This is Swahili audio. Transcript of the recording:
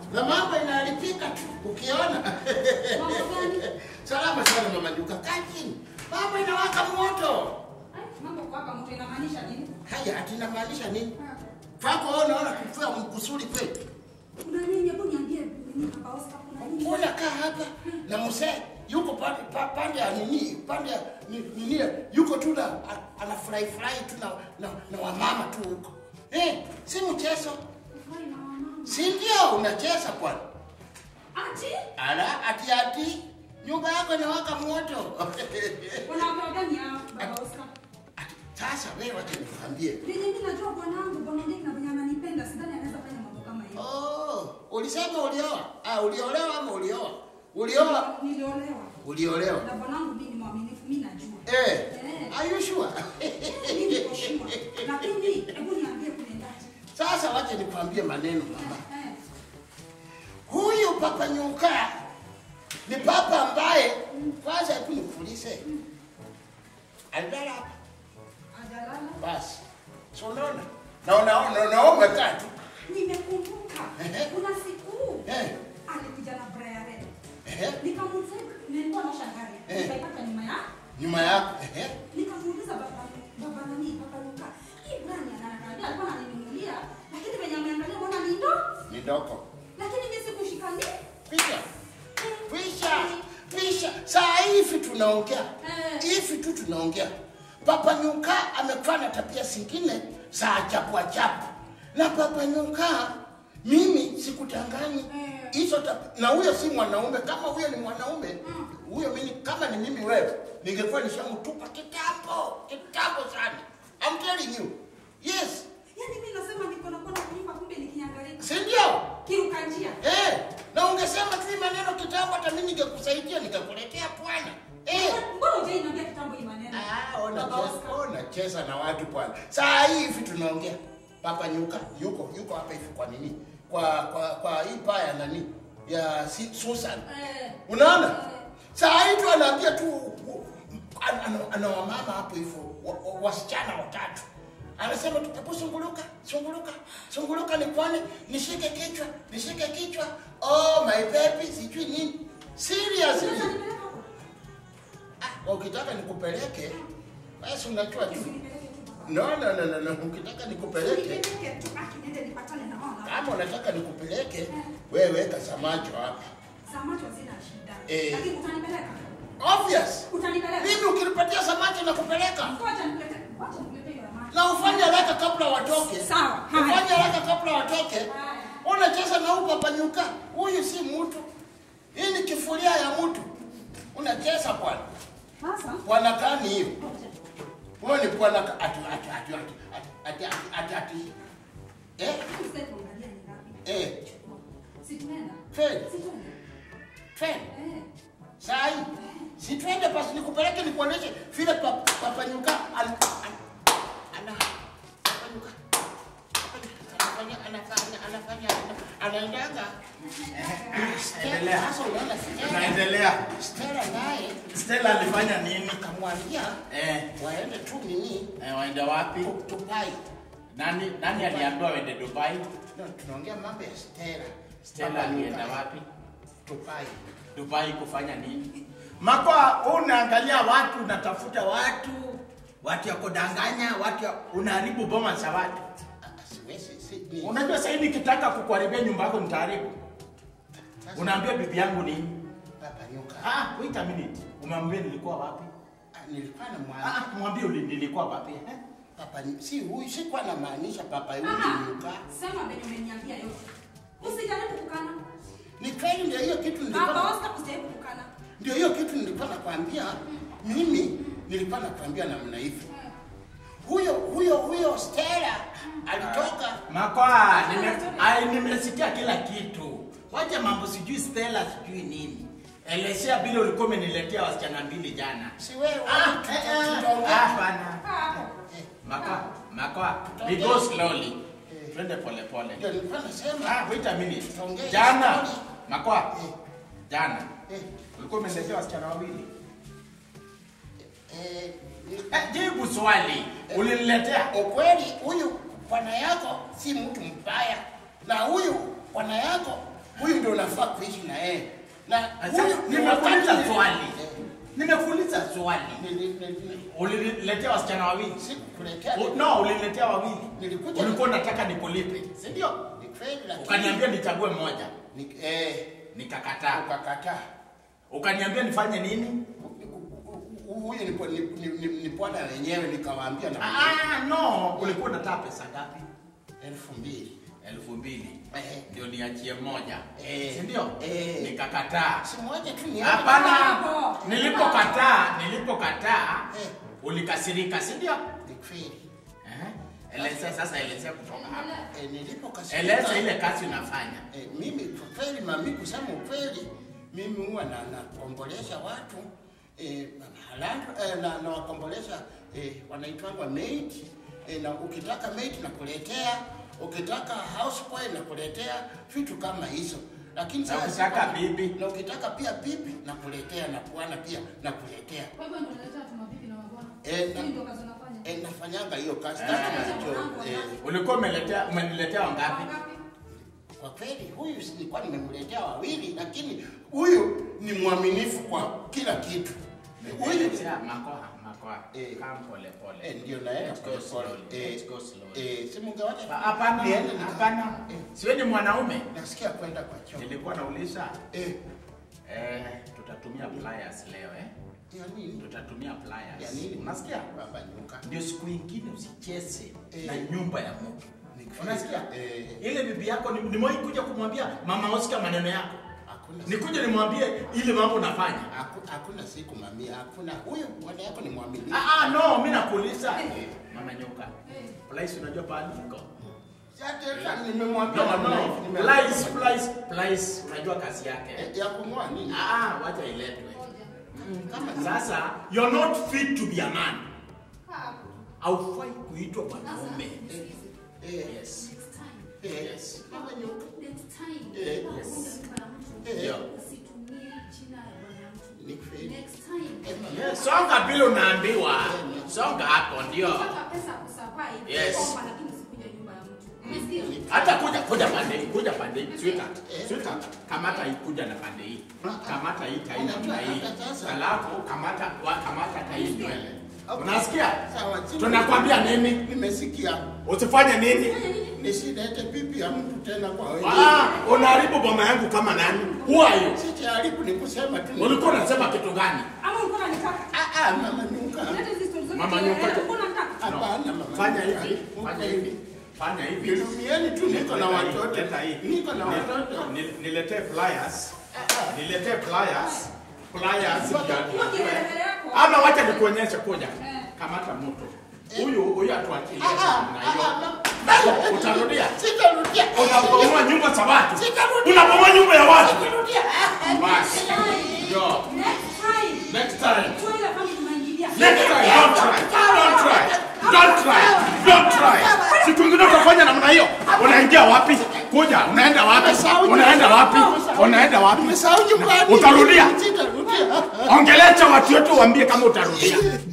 na mambo inaharibika tu ukiona. Mambo gani? Salama sana mama Nyuka, kaa chini. Mambo inawaka moto. Ai, mambo kuwaka moto inamaanisha nini? Haya, ati inamaanisha nini? Kwako wewe unaona kufua mkusuri kweli? Kuna nini? Hebu niambie nini hapa Oscar, kuna nini? Unakaa hapa na mzee yuko pande pa- pande ya nini, pande ya ni- nini, yuko tu na a- anafurahi furahi tu na, na, na wamama tu huko. Eh, si mchezo, Kufurahi na wamama. si ndio? Unacheza bwana. Ati? Ala, ati ati nyumba yako inawaka moto. Wanawake gani hao, baba Oscar? Ati, Sasa wewe wacha nikwambie. Venye mimi najua bwanangu, bwana Ndeki na venye ananipenda, sidhani anaweza fanya mambo kama hiyo. Oh, ulisema ulioa? Ah, uliolewa ama ulioa? Ulioa? Niliolewa. Uliolewa. Na bwanangu mimi ni mwaminifu, mimi najua. Eh, Eh. are you sure? Mimi niko sure. Lakini hebu niambie kunaendaje? Sasa wacha nikwambie maneno mama. Eh. Huyu Papa Nyuka ni papa ambaye kwanza, hebu nikuulize, alilala hapa Ajalala. basi, si unaona na unaona unaona umekaa tu Nimekumbuka. Ehe. Kuna siku eh, alikuja na Brian Red. eh, Nikamuuliza, nilikuwa na shangari. Eh. Nikaipata nyuma ya nyuma yako eh, nikamuuliza baba baba nani baba Luka. Hii brani ananiambia alikuwa ananinunulia lakini venye ameangalia mbona ni ndo? ni ndoko Lakini mimi sikushikani. pisha pisha pisha. Saa hivi tunaongea Eh. hivi tu tunaongea, Papa Nyuka amekuwa na tabia zingine za ajabu ajabu, na Papa Nyuka mimi sikutanganyi Eh. hizo tab- na huyo si mwanaume. Kama huyo ni mwanaume huyo, mimi kama ni mimi wewe, ningekuwa nishamtupa kitambo kitambo sana. I'm telling you, yes, Yaani mimi nasema niko na kona kunyumba kumbe nikiangalia si ndio? kiruka njia. Eh, na ungesema tu hii maneno kitambo, hata mimi ningekusaidia nikakuletea bwana. Eh. Mbona hujaniambia kitambo hii maneno? Ah, ona Baba cheza, Oscar. ona cheza na watu bwana. Saa hii hivi tunaongea. Papa Nyuka yuko yuko hapa hivi kwa nini? Kwa kwa kwa hii paya nani? Ya si, Susan. Eh. Unaona? Eh. Saa hii tu anaambia tu ana, ana, ana wamama hapo hivyo wa- wa- wasichana watatu. Anasema tu hebu sunguluka, sunguluka, sunguluka ni kwani nishike kichwa, nishike kichwa. Oh my baby, sijui nini. Seriously. Unaweza nipeleka hapo? Ah, ukitaka nikupeleke basi unajua tu. Usinipeleke tu baba. No, no, no, no, no. Ukitaka nikupeleke, Usinipeleke tu baki niende nipatane na wao. na- kama unataka nikupeleke, wewe weka samacho hapa. Samacho hazina shida. Eh. Lakini utanipeleka? Obvious. Utanipeleka? Mimi ukinipatia samacho na kupeleka Ngoja nipeleke. Ngoja nipeleke hiyo maji. na ufanye haraka kabla watoke. Sawa, haya. Ufanye haraka kabla watoke. Haya. Unacheza na huyu Papa Nyuka. Huyu si mtu. Hii ni kifuria ya mtu. Unacheza bwana. Sasa Bwana kani hiyo? ngoja. Wewe ni bwana ka- ati ati ati ati ati ati ati ati. Eh? Sasa tuangalie ni ngapi. Eh. Si tunaenda? Fred, Si tunaenda? Fred. Eh. Sai. Si twende basi nikupeleke nikuoneshe vile pa- Papa Nyuka ana ana Papa Nyuka. Anafanya anafanya anafanya anaendaga. Endelea. Sasa unaona Stella. Tunaendelea. Stella naye Stella alifanya nini? akamwambia Eh, waende tu nini eh, waende wapi? tu- Dubai. Nani nani aliambiwa waende Dubai? No, tunaongea mambo ya Stella. Stella Papa alienda Nyuka. wapi? Dubai. Dubai kufanya nini? Makwa unaangalia watu, unatafuta watu, watu ya kudanganya, watu ya unaharibu boma za watu. Ah, Siwezi si ni- Unajua sasa hivi nikitaka kukuharibia nyumba yako nitaharibu. Sasa, Unaambia bibi yangu nini? Papa Nyuka. Ah, wait a minute. Umwambie nilikuwa wapi? Ah, nilikuwa na mwana Ah, mwambie uli- nilikuwa wapi? Eh? Papa Nyu- si huyu sikuwa namaanisha Papa huyu Ah, Nyuka. sema venye umeniambia yote. Usijaribu kukana. Ni kweli ndio hiyo kitu Baba nilikuwa Oscar usijaribu kukana. ndio hiyo kitu nilikuwa nakwambia. Mimi nilikuwa nakwambia namna hivi. Eh. Huyo huyo huyo Stella alitoka Makwa, nime, ai, nimesikia kila kitu. Wacha mambo sijui Stella sijui nini. Elezea vile ulikuwa umeniletea wasichana mbili jana. si wewe Ah, tuta- eh, eh, tutaongea. hapana. Kaa hapo. Eh, Makwa, makwa, we go slowly. Twende pole pole. Ndio nilikuwa nasema Ah, wait a minute. Tuongee Jana, story. makwa, Eh. jana. eh, Ulikuwa umeniletea wasichana wawili. eh, ni- Eh, jibu swali. Uliniletea? ukweli huyu bwana yako si mtu mbaya, na huyu bwana yako huyu ndio unafaa kuishi na yeye. Na Sasa, huyu nimekuuliza wakati- swali. Eh, Nimekuuliza swali. nili- nili- Uliniletea wasichana wawili? Sikukuletea. U- No, uliniletea wawili. Nilikuja- Ulikuwa unataka nikulipe, si ndio? Ni kweli lakini Ukaniambia nichague moja, ni eh nikakataa. ukakataa. Ukaniambia nifanye nini? Huyu ni ni ni- ni- ni bwana wenyewe nikawaambia na Ah, no, ulikuwa unataka pesa ngapi? elfu mbili. elfu mbili Eh. ndio niachie moja, Eh. si ndio? Eh. Nikakataa. Si moja tu ni Hapana, Hapo. nilipokataa, nilipokataa Eh. ulikasirika, si ndio? Ni kweli. Eh? Elezea sasa, elezea kutoka hapa, Eh, nilipokasirika. eleza ile kazi unafanya. Eh, mimi kwa kweli mami, kusema ukweli, mimi huwa na nakombolesha watu eh, halando eh, na nawakombolesha eh, wanaitwangwa maid eh, na ukitaka maid nakuletea, ukitaka houseboy nakuletea vitu kama hizo, lakini Na sasa ukitaka sipa- bibi? na ukitaka pia bibi nakuletea na bwana pia nakuletea. Kwa hivyo ndio unaleta tu mabibi na mabwana. Eh, na- Hii ndio kazi unafanya. Eh, nafanyanga hiyo kazi Eh. tatu na hicho, eh, Ulikuwa umeletea umeniletea wangapi? Wangapi? Kwa kweli huyu si nilikuwa nimemletea wawili, lakini huyu ni mwaminifu kwa kila kitu. Huyu Umeniletea makoha, makoha. Eh. Come pole pole. eh, ndio naenda Let's go pole pole. slowly. Eh, Let's go slowly. eh, si mungewacha Ba- Hapana, niende nika- hapana. Eh, Siwe ni mwanaume. nasikia kwenda kwa choo. Nilikuwa nauliza Eh, eh, tutatumia pliers leo eh? ya nini? Tutatumia pliers. Ya nini? Unasikia? Baba nyuka. Ndio siku ingine usicheze Eh. na nyumba ya mtu. Ni kweli. Unasikia? Eh. Ile bibi yako ni- nimewahi kuja kumwambia mama Oscar maneno yako. Hakuna Nikuje nimwambie ile mambo unafanya. Haku- hakuna siku mami, hakuna. Huyu bwana yako ni mwaminifu. Ah, ah, no, mimi nakuuliza. Eh. Mama nyoka. Eh. Plies unajua pahali iko? Sasa nimemwambia No, namna no. hivi, nime- Plies, plies, plies unajua kazi yake. Eh, ya kung'oa nini? Ah, wacha iletwe. Ngoja. Kama ni- Sasa you're not fit to be a man. Hapo. Haufai kuitwa Sasa, mwanaume. nisikize. eh, Yes. Next time. eh, Yes. Baba nyuka. Next time. Eh, kama yes. unaunda nyumba na mtu, Eh. Yeah. usitumie jina ya bwana mtu. Ni kweli. Next time. Eh, mama. Yes, songa bila unaambiwa. Songa hapo ndio. Ukipata pesa kusurvive, Yes. omba lakini usikuje nyumba ya mtu. Umesikia? Hata kuja kuja pande hii, kuja pande hii. Sweetheart, Eh. sweetheart, kamata hii kuja na pande hii. Kamata hii tai namna hii. Hata sasa. Alafu kamata wa kamata tai nywele. Unasikia? Sawa, chini. Tunakwambia nini? Nimesikia. Usifanye nini? Nisilete pipi ya mtu tena kwa wewe. Ah, unaharibu boma yangu kama nani? Who are you? Sijaribu ni kusema tu. Ulikuwa unasema kitu gani? Ama ulikuwa unanitaka? Ah ah, mama nyuka. Leta hizi stories zote Mama kielele, nyuka. ulikuwa unanitaka? Hapana mama. Fanya nyuka. hivi, fanya hivi. Fanya hivi. Nilumieni tu niko na Leta hii, watoto. leta hii. Niko na Ni- watoto. ni- Niletee pliers. Niletee pliers. Pliers Hiyo ndio- kielele yako. Ama wacha nikuonyeshe kuja. Eh. Kamata moto. Huyu huyu atuachilie Ah ah, na ah, hiyo. ah, Utarudia. Sitarudia. Unabomoa nyumba za watu. Sitarudia. Unabomoa nyumba ya watu. Sitarudia. Ah, ah, Basi. Yo. Next time. Next time. Chua ile family tunaingilia. Next time. Don't try. Don't try. Don't try. Don't try. Siku ingine utafanya namna hiyo. Unaingia wapi? Kuja. Unaenda wapi? Unaenda wapi? Unaenda wapi? Nimesahau nyumbani. Utarudia. Sitarudia. Ongelesha watu wetu waambie kama utarudia.